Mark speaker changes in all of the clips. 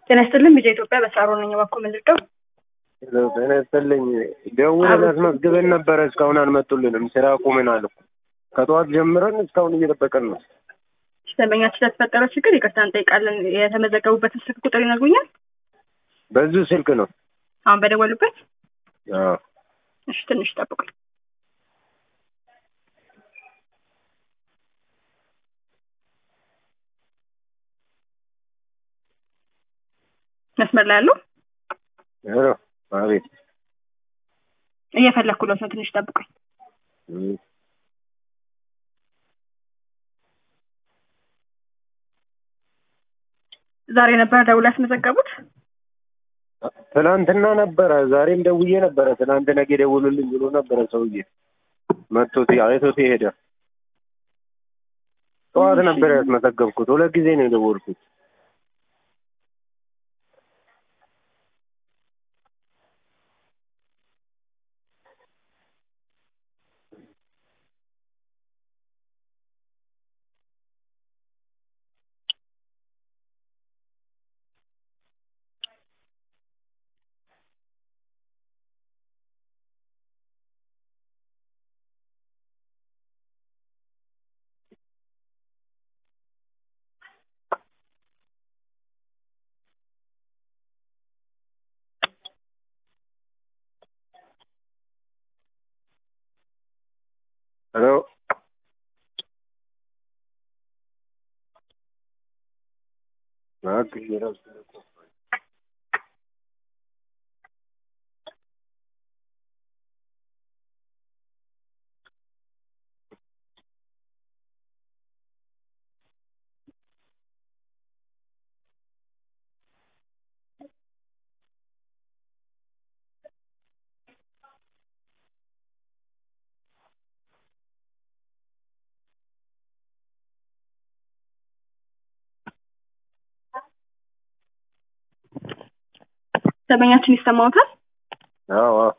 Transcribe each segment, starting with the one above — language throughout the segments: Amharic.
Speaker 1: ጤና ይስጥልን ቢጫ ኢትዮጵያ በሳሮ ነኝ። እባክዎ ምንድነው?
Speaker 2: ጤና ይስጥልኝ። ደውለን አስመዝግበን ነበረ እስካሁን አልመጡልንም። ስራ ቁመናል እኮ ከጠዋት ጀምረን እስካሁን እየጠበቀን ነው።
Speaker 1: ደንበኛችን ስለተፈጠረው ችግር ይቅርታ እንጠይቃለን። የተመዘገቡበትን ስልክ ቁጥር ይነግሩኛል?
Speaker 2: በዚሁ ስልክ ነው።
Speaker 1: አሁን በደወሉበት?
Speaker 2: አዎ።
Speaker 1: እሺ ትንሽ ጠብቁኝ። መስመር ላይ ያለው
Speaker 2: ሄሎ፣ አቤት።
Speaker 1: እየፈለኩለት ነው። ትንሽ ጠብቁኝ።
Speaker 2: እም፣
Speaker 1: ዛሬ ነበር ደውላ ያስመዘገቡት?
Speaker 2: ትናንትና ነበረ። ዛሬም ደውዬ ነበረ። ትናንት ነገ ደውሉልኝ ብሎ ነበረ ሰውዬ መጥቶት አይቶት ሄደ። ጠዋት ነበር ያስመዘገብኩት። ሁለት ጊዜ ነው የደወልኩት። ሄሎ እባክሽ እረፍት
Speaker 1: ደንበኛችን ይሰማዎታል?
Speaker 2: አዎ አዎ።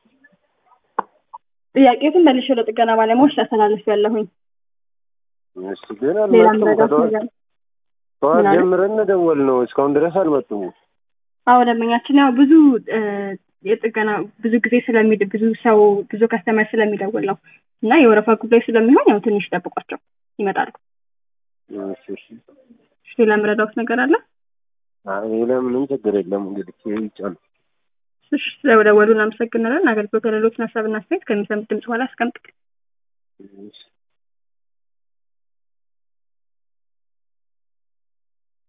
Speaker 1: ጥያቄቱን መልሼ ለጥገና ባለሙያዎች ላስተላልፍ ያለሁኝ።
Speaker 2: እሺ ግን
Speaker 1: ሌላ
Speaker 2: አልመጡም።
Speaker 1: ምረዳት
Speaker 2: ከጠዋት
Speaker 1: ነገር
Speaker 2: ጠዋት
Speaker 1: ምን አለ?
Speaker 2: ጀምረን ደወል ነው እስካሁን ድረስ አልመጡም።
Speaker 1: አዎ ደንበኛችን ያው ብዙ እ የጥገና ብዙ ጊዜ ስለሚድ ብዙ ሰው ብዙ ከስተመር ስለሚደውል ነው እና የወረፋ ጉዳይ ስለሚሆን ያው ትንሽ ጠብቋቸው ይመጣሉ።
Speaker 2: እሺ እሺ።
Speaker 1: እሺ ሌላ ምረዳውት ነገር አለ?
Speaker 2: አይ ሌላ ምንም ችግር የለም። እንግዲህ ይሄ ይጫል
Speaker 1: እሺ ስለደወሉ እናመሰግናለን። አገልግሎት ለሌሎችን ሀሳብና አስተያየት ከሚሰሙት ድምጽ በኋላ አስቀምጥ።
Speaker 2: እሺ